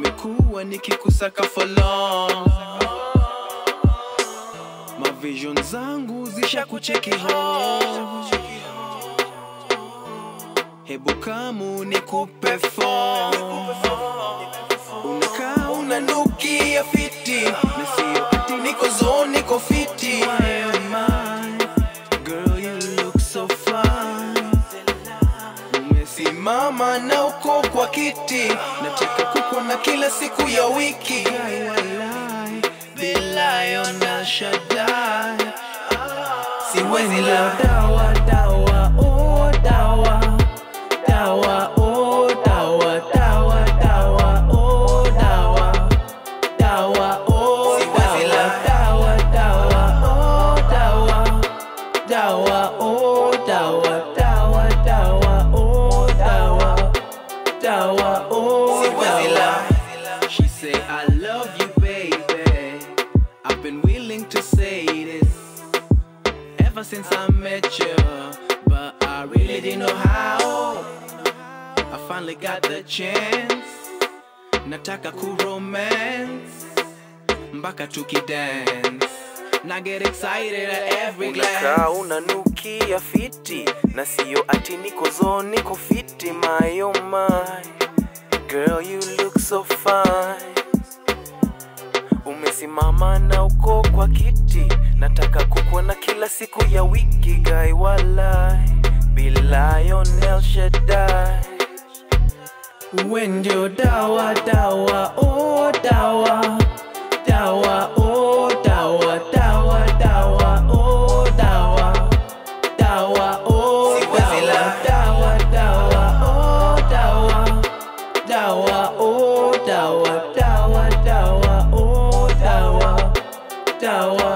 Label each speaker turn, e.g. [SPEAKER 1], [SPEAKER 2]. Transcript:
[SPEAKER 1] nimekuwa nikikusaka for long mavision zangu zisha kucheki ho hebu kamu nikupe form unakaa unanukia fiti na sio ati niko zone niko fiti Why am I? Girl, you look so fine umesimama na uko kwa kiti nataka kukuona kila siku ya wiki Walai, walai, billahi ona Shaddai. siwezi la dawa dawa oh dawa dawa oh dawa dawa dawa oh dawa dawa oh dawa dawa dawa oh dawa dawa oh dawa dawa dawa oh dawa dawa oh dawa She say I love you baby I've been willing to say this ever since I met you but I really didn't know how I finally got the chance nataka ku romance mpaka tukidance na get excited at every glance
[SPEAKER 2] unakaa unanukia fiti na sio ati niko zone niko fiti my oh my girl you look so fine umesimama na uko kwa kiti nataka kukuona kila siku ya wiki guy walai bilayonel shedai
[SPEAKER 1] Uwe ndio dawa dawa oh dawa dawa oh dawa dawa dawa oh dawa dawa oh dawa dawa dawa oh dawa dawa oh dawa dawa dawa oh dawa dawa